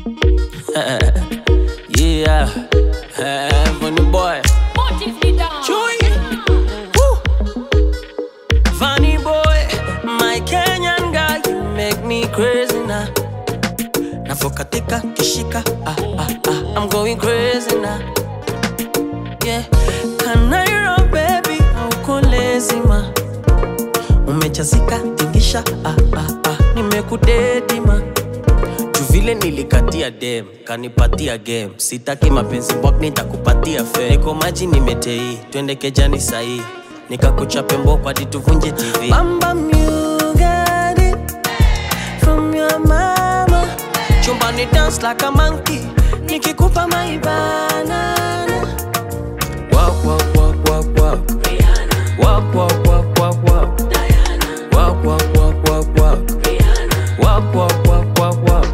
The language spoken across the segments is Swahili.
yeah, funny boy. Chui. Woo. Funny boy, my Kenyan guy, you make me crazy now. Navokatika kishika, ah, ah, ah, I'm going crazy now. Yeah, Kanairo baby, hauko lazima. Umechazika tingisha, ah, ah, ah, nimekudedima juu vile nilikatia dem kanipatia game sitaki mapenzi mbwak nitakupatia fe niko maji nimetei twende kejani sahii nikakuchape mboko hadi tuvunje tv Bamba you got it from your mama chumbani dance like a monkey nikikupa maibanana Walk, walk, walk, walk, walk. Walk, walk, walk, walk, walk. Walk, walk, walk, walk, walk. Walk, walk, walk, walk, walk.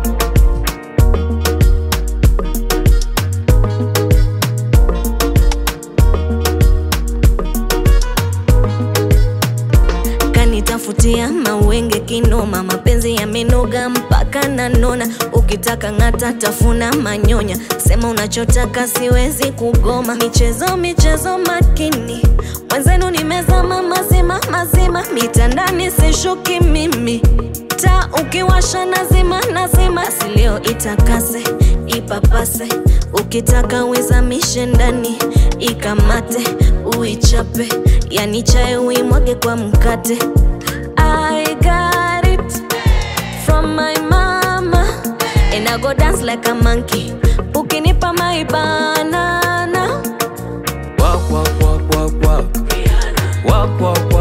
kanitafutia mawenge kinoma mapenzi yamenoga mpaka nanona ukitaka ng'ata tafuna manyonya sema unachotaka siwezi kugoma michezo michezo makini mwenzenu nimezama mazima mazima mitandani sishuki mimi ta ukiwasha nazima nazima silio itakase ipapase ukitaka uizamishe ndani ikamate uichape yani chae uimwage kwa mkate I got it from my mama and I go dance like a monkey ukinipa my banana Walk, walk, walk, walk, walk. Walk, walk, walk,